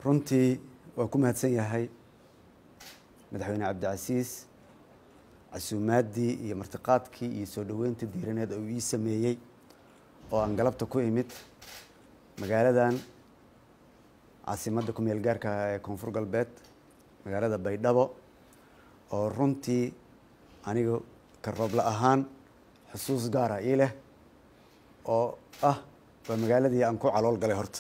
runtii waan ku mahadsan yahay madaxweyne cabdicasiis casuumaaddii iyo martiqaadkii iyo soo dhoweynta diiraneed uu ii sameeyey oo aan galabta ku imid magaaladan caasimadda ku-meel gaarka ah ee koonfur galbeed magaalada baydhabo oo runtii aniga ka roobla ahaan xusuus gaara ii leh oo ah waa magaaladii aan ku calool galay horta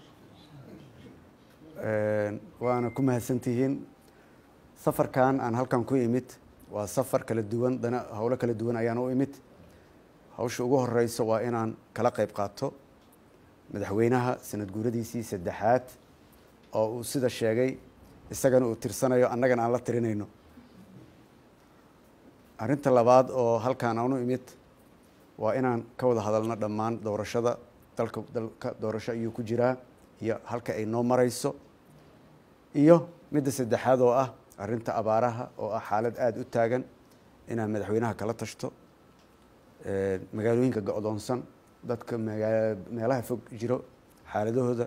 waana ku mahadsantihiin safarkan aan halkan ku imid waa safar kala duwan dana howlo kala duwan ayaan u imid hawsha ugu horeyso waa inaan kala qeyb qaato madaxweynaha sanad guuradiisii saddexaad oo uu sida sheegay isagana uu tirsanayo annagana aan la tirinayno arrinta labaad oo halkaan aan u imid waa inaan ka wada hadalno dhammaan doorashada dalka dalka doorasho ayuu ku jiraa iyo halka ay noo mareyso iyo midda saddexaad oo ah arrinta abaaraha oo ah xaalad aada u taagan inaan madaxweynaha kala tashto magaalooyinka go-doonsan dadka magaa meelaha fog jiro xaaladahooda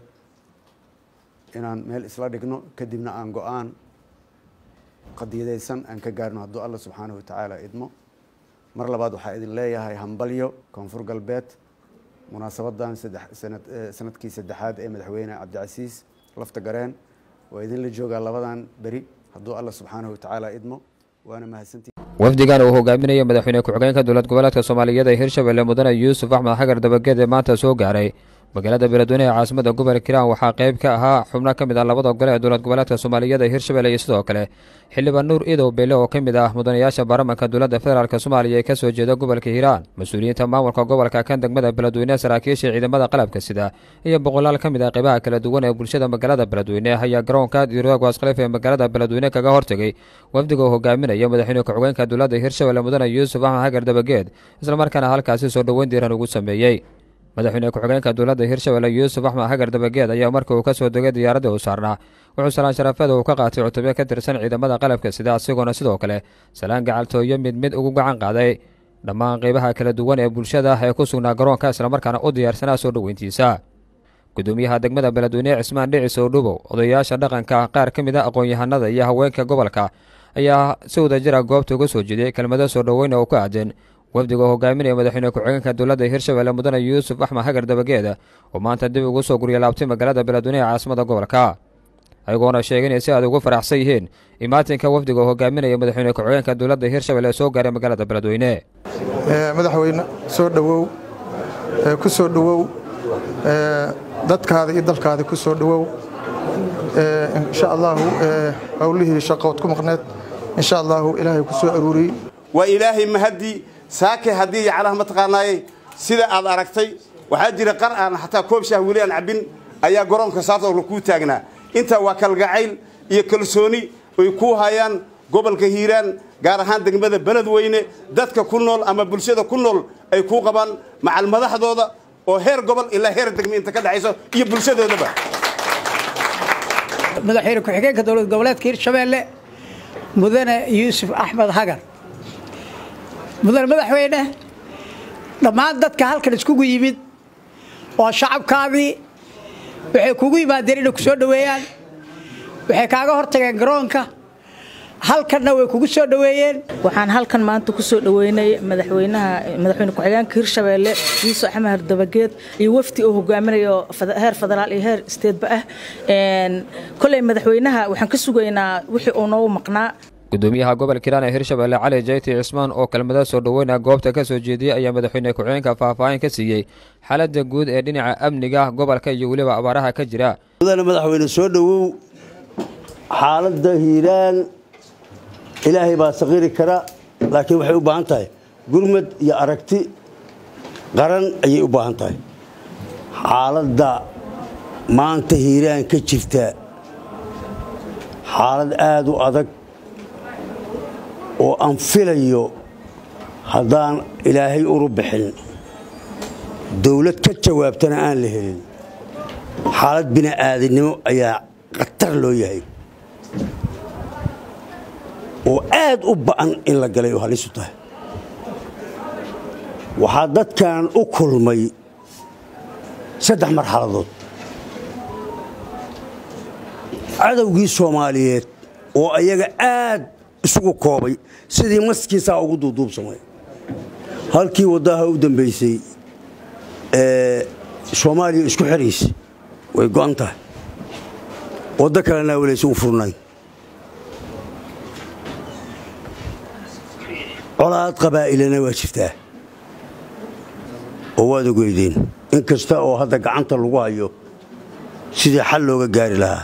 inaan meel isla dhigno kadibna aan go-aan qadiyadeysan aan ka gaarno hadduu alla subxaanahu watacaala idmo mar labaad waxaa idin leeyahay hambalyo koonfur galbeed munaasabadan saddex sanad sanadkii saddexaad ee madaxweyne cabdicasiis lafta gareen waa idinla joogaa labadan beri hadduu alla subxaanahu watacaala idmo waana mahadsantii wafdigan uu hogaaminaya madaxweyne ku-xigeenka dowlad goboleedka soomaaliyeed ee hirshabelle mudane yuusuf axmed xagar dabageed ee maanta soo gaaray magaalada beledweyne ee caasimada gobolka hiiraan waxaa qayb ka ahaa xubno ka mid ah labada gole ee dowlad goboleedka soomaaliyeed ee hirshabelle iyo sidoo kale xildhibaan nuur idow beele oo ka mid ah mudanayaasha baarlamanka dowladda federaalk soomaaliya ee ka soo jeeda gobolka hiiraan mas-uuliyiinta maamulka gobolka kan degmada beledweyne saraakiisha ciidamada qalabka sida iyo boqolaal ka mid ah qaybaha kala duwan ee bulshada magaalada beledweyne ayaa garoonka diroog waskhaliif ee magaalada beledweyne kaga hortegay wafdiga uu hogaaminaya madaxweyne ku-xigeenka dowladda hirshabelle mudane yuusuf axmed xagar dabageed islamarkaana halkaasi soo dhoweyn diiran ugu sameeyey madaxweyne ku-xigeenka dowladda hirshabelle yuusuf axmed xagar dabageed ayaa markii uu ka soo degay diyaaradii uu saarnaa wuxuu salaan sharafeeda uu ka qaatay cutubyo ka tirsan ciidamada qalabka sida asigoona sidoo kale salaan gacaltooyo mid mid ugu gacan qaaday dhammaan qeybaha kala duwan ee bulshada ee ku sugnaa garoonka islamarkaana u diyaarsanaa soo dhoweyntiisa gudoomiyaha degmada beledweyne cismaan dhicis oo dhubow odayaasha dhaqanka qaar ka mid a aqoon-yahanada iyo haweenka gobolka ayaa si wadajira goobta uga soo jeediyey kelmado soo dhoweyn oo ku aadan wafdiga oo hogaaminaya madaxweyne ku-xigeenka dowladda hirshabelle mudane yuusuf axmed xagar dabageeda oo maanta dib ugu soo gurya laabtay magaalada beledweyne ee caasimada gobolka ayagoona sheegay inay si aad ugu faraxsan yihiin imaatinka wafdiga oo hogaaminaya madaxweyne ku-xigeenka dowladda hirshabelle ee soo gaaray magaalada beledweyne madaxweyne soo dhowow ku soo dhowow dadkaada iyo dalkaada ku soo dhowow insha allaahu howlihii shaqood ku maqneed insha allaahu ilaahay ku soo aruuriyey waa ilaahay mahadii saake haddii yaclaha mataqaanaaye sida aad aragtay waxaa jira qar aan xataa koob shaah weli aan cabbin ayaa garoonka saartoola kuu taagnaa intaa waa kalgacayl iyo kalsooni ay kuu hayaan gobolka hiiraan gaar ahaan degmada beledweyne dadka ku nool ama bulshada ku nool ay kuu qabaan macal madaxdooda oo heer gobol ilaa heer degme inta ka dhexayso iyo bulshadoodaba madaxweyne ku-xigeenka dowlad goboleedka hirshabeelle mudane yuusuf axmed hagar mudane madaxweyne dhammaan dadka halkan iskugu yimid oo shacabkaadii waxay kugu yimaadeen inay ku soo dhoweeyaan waxay kaaga hortageen garoonka halkanna way kugu soo dhoweeyeen waxaan halkan maanta ku soo dhoweynay madaxweynaha madaxweyne ku-xigeenka hirshabeelle yuusuf axmed dabageed iyo wafdi uu hogaaminayo heer federaal iyo heer isteedba ah koley madaxweynaha waxaan ka sugaynaa wixii uu noogu maqnaa gudoomiyaha gobolka hiiraan ee hirshabelle cali jayti cismaan oo kelmada soo dhoweyna goobta ka soo jeediyey ayaa madaxweyne ku-xigeenka faahfaahin ka siiyey xaaladda guud ee dhinaca amniga gobolka iyo weliba abaaraha ka jira mudane madaxweyne soo dhowow xaaladda hiiraan ilaahay baa saqiiri kara laakiin waxay u baahan tahay gurmad iyo aragti qaran ayay u baahan tahay xaaladda maanta hiiraan ka jirta xaalad aada u adag oo aan filayo haddaan ilaahay uru bixin dawlad ka jawaabtana aan la helin xaalad bini'aadinimo ayaa khatar loo yahay oo aad u ba'an in la galay oo halisu tahay waxaa dadkan u kulmay saddex marxaladood cadowgii soomaaliyeed oo ayaga aad isugu koobay sidii maskiisaa ugu duuduubsamay halkii waddaha u dambaysay ee soomaaliya isku xiraysa way go'an tahay waddo kalena walaysa u furnayn colaad qabaa'ilana waa jirtaa oo waad ogeydeen in kasta oo hadda gacanta lagu hayo sidii xal looga gaari lahaa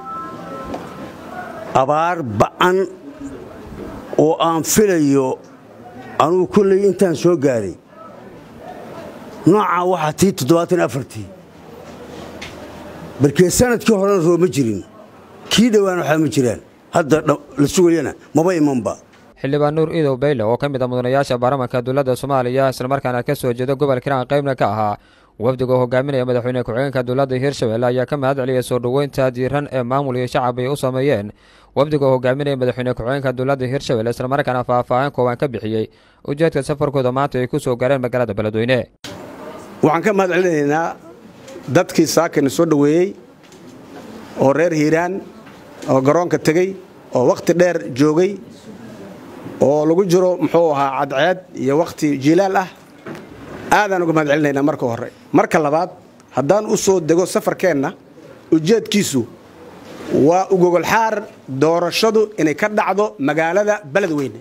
abaar ba'an oo aan filayo anugu kolley intaan soo gaaray noocaa waxaa tii toddobaatan afartii barkee sanadkii horena rooma jirin kii dhowaan waxaa ma jiraan hadda la sugayana maba imanba xildhibaan nuur iidow bayle oo ka mid a mudanayaasha baarlamanka dowladda soomaaliya islamarkaana ka soo jeeda gobol kiraan qaybna ka ahaa wafdiga oo hogaaminaya madaxweyne ku-xigeenka dowladda hirshabelle ayaa ka mahad celiyay soo dhoweynta diiran ee maamul iyo shacab ay u sameeyeen wafdiga oo hogaaminaya madaxweyne ku-xigeenka dowladda hirshabelle islamarkaana faahfaahin kooban ka bixiyey ujeedka safarkooda maanta ay ku soo gaareen magaalada beledweyne waxaan ka mahad celinaynaa dadkii saakana soo dhoweeyey oo reer hiiraan oo garoonka tegey oo wakhti dheer joogay oo lagu jiro muxuu ahaa cadceed iyo wakhti jiilaal ah aadaan uga mahad celinaynaa marka hore marka labaad haddaan u soo dego safarkeenna ujeedkiisu waa ugogolxaar doorashadu inay ka dhacdo magaalada beledweyne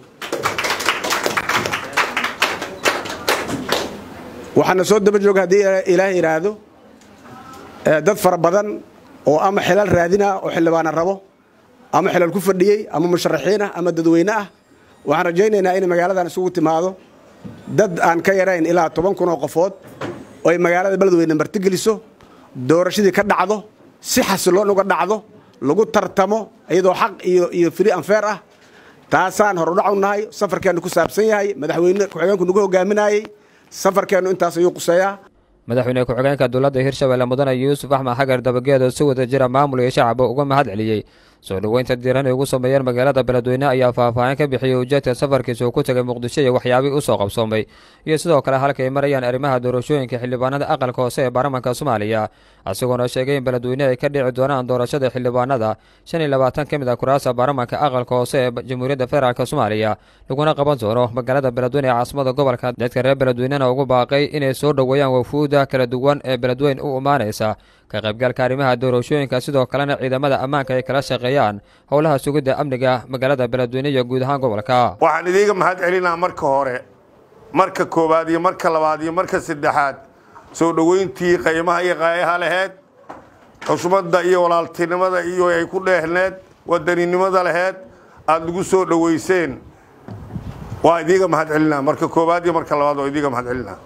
waxaana soo daba jooga haddii ilaahay yidhaahdo dad fara badan oo ama xilal raadina oo xildhibaana rabo ama xilal ku fadhiyey ama musharaxiin ah ama dadweyne ah waxaan rajaynaynaa inay magaaladan isugu timaado dad aan ka yarayn ilaa toban kun oo qofood oo ay magaalada beledweyne martigeliso doorashadii ka dhacdo si xasiloon uga dhacdo lagu tartamo iyadoo xaq iyo iyo fri anfeer ah taasaan horudhac u nahay safarkeennu ku saabsan yahay madaxweyne ku-xigeenku nagu hogaaminayey safarkeennu intaas ayuu quseeyaa madaxweyne ku-xigeenka dowladda hirshabelle mudane yuusuf axmed xagar dabageed oo si wada jira maamul iyo shacaba uga mahad celiyey soo dhoweynta diiran ay ugu sameeyeen magaalada beledweyne ayaa faahfaahin ka bixiyey ujeedka safarkiisa uu ku tegay muqdisho iyo waxyaabihii u soo qabsoomay iyo sidoo kale halka ay marayaan arrimaha doorashooyinka xildhibaanada aqalka hoose ee baarlamanka soomaaliya isagoona sheegay in beledweyne ay ka dhici doonaan doorashada xildhibaanada shan iyo labaatan ka mid a kuraasta baarlamanka aqalka hoose ee jamhuuriyadda federaalk soomaaliya laguna qaban doono magaalada beledweyne ee caasimada gobolka dadka reer beledweynena ugu baaqay inay soo dhoweeyaan wafuuda kala duwan ee beledweyn u imaanaysa ka qaybgalka arrimaha doorashooyinka sidoo kalena ciidamada ammaanka ay kala shaqeeyaan howlaha sugidda amniga magaalada beledweyne iyo guud ahaan gobolka waxaan idiiga mahad celinaa marka hore marka koowaad iyo marka labaad iyo marka saddexaad soo dhoweyntii qaymaha iyo qaayaha laheyd xushmadda iyo walaaltinimada iyo ay ku dheehneed wadaninimada laheyd aada nagu soo dhoweyseen waa idiiga mahad celinaa marka koowaad iyo marka labaad waa idiiga mahad celinaa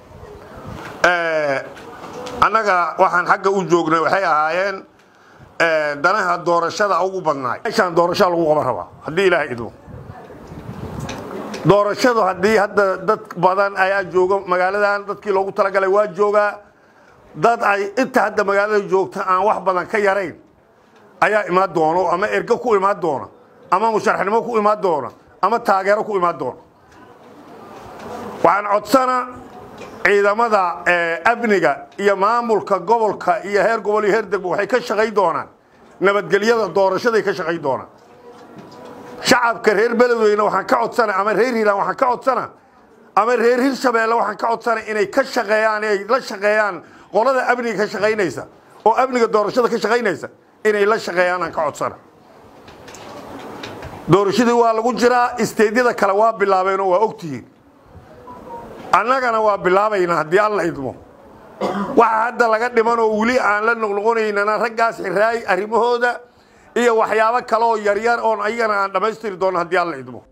annaga waxaan xagga u joognay waxay ahaayeen danaha doorashada ugu badnaay meeshaan doorashada lagu qaban rabaa haddii ilaahay idmo doorashadu haddii hadda dad badan ayaa jooga magaaladan dadkii loogu talagalay waa joogaa dad ay inta hadda magaalada joogta aan wax badan ka yarayn ayaa imaan doono ama ergo ku imaan doona ama musharaxnimo ku imaan doona ama taageero ku imaan doona waxaan codsana ciidamada amniga iyo maamulka gobolka iyo heer gobol iyo heer degmo waxay ka shaqayn doonaan nabadgelyada doorashaday ka shaqayn doonaan shacabka reer beledweyne waxaan ka codsana ama reer hiiraan waxaan ka codsana ama reer hirshabeelle waxaan ka codsana inay ka shaqeeyaan ay la shaqeeyaan qolada amniga ka shaqaynaysa oo amniga doorashada ka shaqaynaysa inay la shaqeeyaan aan ka codsana doorashadii waa lagu jiraa isteedyada kale waa bilaabeen oo waa ogtihiin annagana waa bilaabaynaa haddii alla idmo waxa hadda laga dhiman oo weli aan la noqnoqonaynana raggaas xiraay arrimahooda iyo waxyaabo kale oo yaryar oon ayagana aan dhammaystiri doono haddii alla idmo